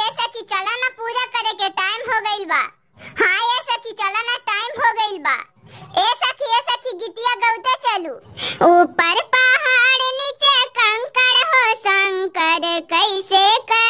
ये सखी चला ना पूजा करे के टाइम हो गइल बा हाँ ये सखी चला ना टाइम हो गइल बा ए सखी ए सखी गीतिया गौते चलू ऊपर पहाड़ नीचे कंकड़ हो शंकर कैसे कर